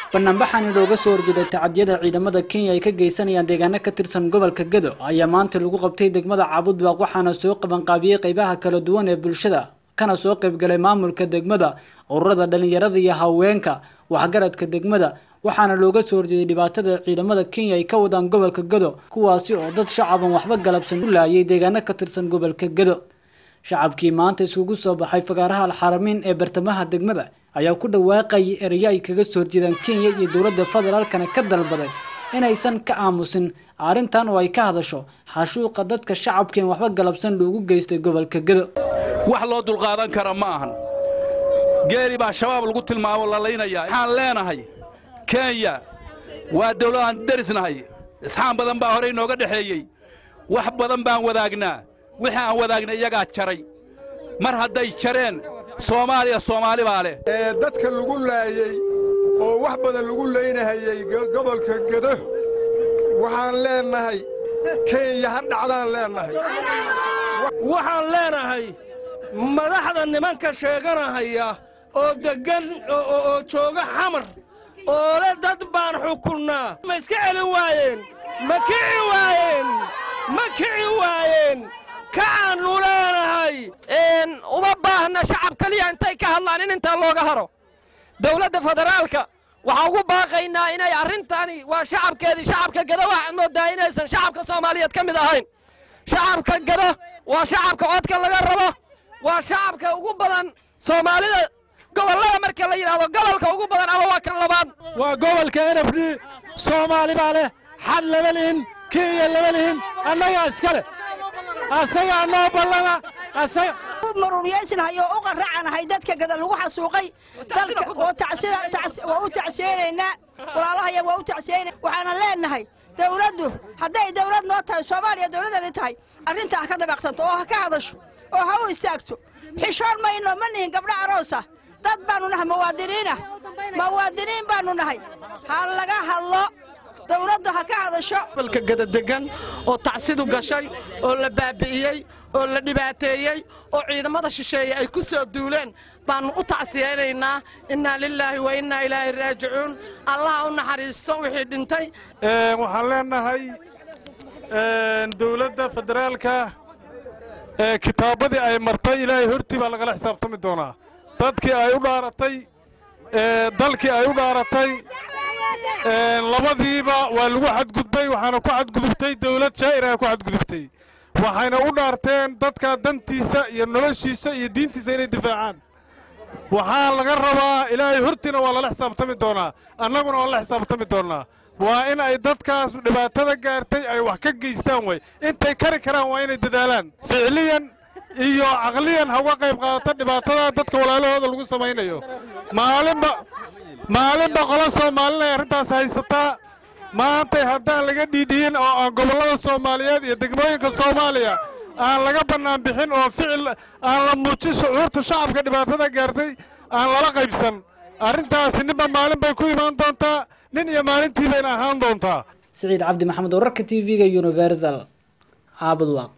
banaanbaxani looga soo horjeeday tacadiyada ciidamada kenya ay ka geysanayaan deegaano ka tirsan gobolka gedo ayaa maanta lagu qabtay degmada caabudbaaq waxaana soo qabanqaabiyey qeybaha kala duwan ee bulshada kana soo qaybgalay maamulka degmada ururada dhalinyarada iyo haweenka waxgaradka degmada waxaana looga soo horjeeday dhibaatada ciidamada kenya ay ka wadaan gobolka gedo kuwaasi oo dad shacaban waxba galabsan u laayay deegaano ka tirsan gobolka gedo shacabkii maanta iskugu soo baxay fagaaraha alxaramiin ee bartamaha degmada ayaa ku dhawaaqayay ereyo ay kaga soo horjeedaan kenya iyo dowladda federaalkana ka dalbaday inaysan ka aamusin arrintan oo ay ka hadasho xashuuqa dadka shacabkeen waxba galabsan loogu geystay gobolka gedo wax loo dulqaadan kara ma ahan geeli baa shabaab lagu tilmaamo lalaynayaa waxaan leenahay kenya waa dawladaan derisnahay isxaan badan baa horey nooga dhexeeyey wax badan baan wadaagnaa wixii aan wadaagnay iyagaa jaray mar hadday jareen soomaaliya soomaali baa leh ee dadka lagu laayey oo wax badan lagu laynahayey gobolka gedo waxaan leennahay kenya ha dhacdaan leennahay waxaan leenahay madaxda nimanka sheeganahaya oo deggan oo jooga xamar oo le dad baan xukunnaa ma iska celin waayeen ma kici waayeen ma kici waayeen kacaannu leenahay uma baahna shacab keliya intay ka hadlaan in intaa looga haro dowladda federaalka waxaan ugu baaqaynaa inay arrintani waa shacabkeedii shacabka gado waxaad mooddaa inaysan shacabka soomaaliyeed ka mid ahayn shacabka gado waa shacabka codka laga rabo waa shacabka ugu badan soomaalida gobollada marka la yidhaahdo gobolka ugu badan ama waa kan labaad waa gobolka n f d soomaali baa leh xad lama lihin kenya lama lihin annagaa iska leh asagaa noo ballana asaga maruuriyaysanhay oo u qarracanahay dadka gada lagu xasuuqay dalka oo waa u tacsiyeynaynaa walaalahaya waa u tacsiyeyna waxaana leenahay dawladdu hadday dawlad noo tahay soomaaliya dawladdeedii tahay arrintaa ha ka dabaaqsanto oo ha ka hadasho oo ha u istaagto xishoon mayno ma nihin gabdho aroosa dad baannu nahay muwaadiniinah muwaadiniin baannu nahay ha laga hadlo dawladdu ha ka hadasho gobolka gadadegan oo tacsidu gashay oo la baabi'iyey oo la dhibaateeyey oo ciidamada shisheeye ay ku soo duuleen baannu u tacsiyaynaynaa innaa lilaahi wa innaa ilaahi raajicuun allaha u naxariisto wixii dhintay waxaan leenahay dowladda federaalka kitaabadii ay martay ilaahay hortii baa lagala xisaabtami doonaa dadkii ay u dhaaratay dalkii ay u dhaaratay labadiiba waa lagu xadgudbay waxaana ku xadgudubtay dawlad shaa'ir ay ku xadgudubtay waxayna u dhaarteen dadka dantiisa iyo noloshiisa iyo diintiisa inay difaacaan waxaa laga rabaa ilaahay hortiina waa lala xisaabtami doonaa annaguna waa la xisaabtami doonnaa waa in ay dadkaas dhibaatada gaartay ay wax ka geystaan way intay kari karaan waa inay dadaalaan ficliyan iyo caqliyan ha uga qayb qaadato dhibaatada dadka walaalahooda lagu samaynayo maalinba maalinba qolo soomaalina ay arrintaas haysataa maantay haddaan laga dhiidhiyin oo aan gobollada soomaaliyeed iyo degmooyinka soomaaliya aan laga bannaan bixin oo ficil aan la muujin shucuurta shacabka dhibaatada gaartay aan lala qaybsan arrintaasi ninba maalin bay ku imaan doontaa nin iyo maalintii bayna ahaan doontaa siciid cabdi maxamed wararka t v-ga universal caabudwaaq